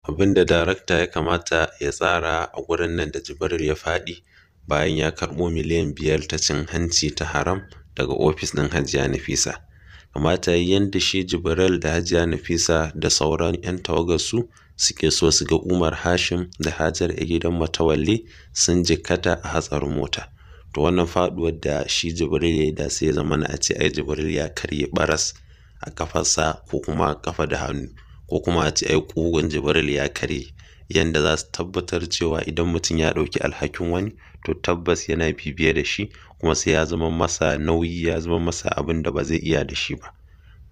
abin da darakta ya kamata ya tsara a gurin nan da Jibril ya faɗi bayan ya karɓo miliyan biyar ta cin hanci ta haram daga ofis ɗin Hajiya Nafisa. Kamata yayi yanda shi Jibril da Hajiya Nafisa da sauran 'yan tawagarsu suke so su ga Umar Hashim da Hajar a gidan Matawalle sun jikkata a hatsarin mota. To wannan faɗuwar da shi Jibril ya yi da sai ya zamana a ce ai Jibril ya karye ɓaras a ƙafarsa ko kuma a ƙafa da hannu ko kuma a ce ai ƙugun Jibril ya karye yanda za su tabbatar cewa idan mutum ya ɗauki alhakin wani to tabbas yana bibiye da shi kuma sai ya zama masa nauyi ya zama masa abin da ba zai iya da shi ba.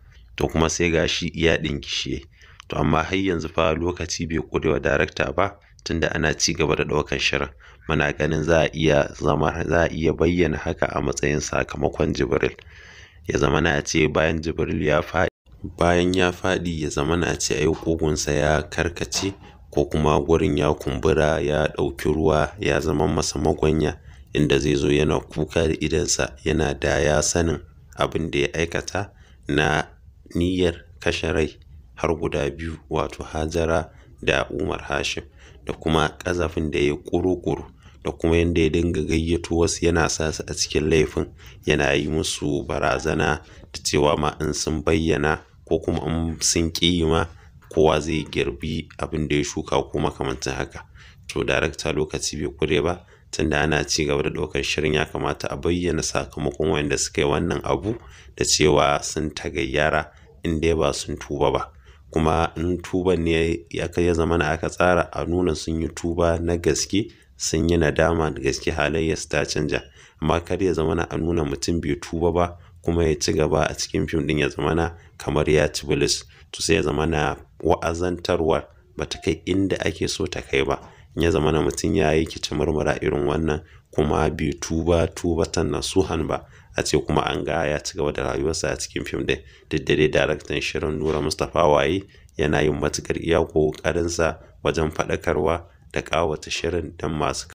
To kuma sai ga shi iya ɗingishiye. To amma har yanzu fa lokaci bai ƙure wa darakta ba tunda ana ci gaba da ɗaukan shirin. Muna ganin za a iya zama za a iya bayyana haka a matsayin sakamakon Jibril. Ya zamana a ce bayan Jibril ya faɗi bayan ya faɗi ya zamana a ce ai ƙugunsa ya karkace ko kuma gurin ya kumbura ya ɗauki ruwa ya zama masa magwanya inda zai zo yana kuka da idonsa yana da ya sanin abin da ya aikata na niyyar kashe rai har guda biyu wato Hajara da Umar Hashim da kuma ƙazafin da ya yi ƙuru-ƙuru da kuma yanda ya dinga gayyato wasu yana sa su a cikin laifin yana yi musu barazana da cewa ma in sun bayyana ko kuma in sun ƙi ma kowa zai girbi abin da ya shuka ko makamantan haka. To darakta lokaci bai ƙure ba tunda ana ci gaba da ɗaukar shirin ya kamata a bayyana sakamakon wanda suka yi wannan abu da cewa sun tagayyara in dai ba sun tuba ba. Kuma in tuban ne ya kai ya zamana aka tsara a nuna sun yi tuba na gaske sun yi nadama da gaske halayyarsu ta canja. Amma kar ya zamana a nuna mutum bai tuba ba kuma ya ci gaba a cikin fim ɗin ya zamana kamar ya ci bilis. To sai ya zamana wa'azantarwar ba ta kai inda ake so ta kai ba. In ya zamana mutum ya yi kicimurmura irin wannan kuma bai tuba tubatan nasuhan ba a ce kuma an ga ya ci gaba da rayuwarsa a cikin fim ɗin. Duk da dai daraktan shirin Nura Mustapha Waye yana yin matuƙar iya ƙoƙarinsa wajen faɗakarwa da ƙawata shirin don masu.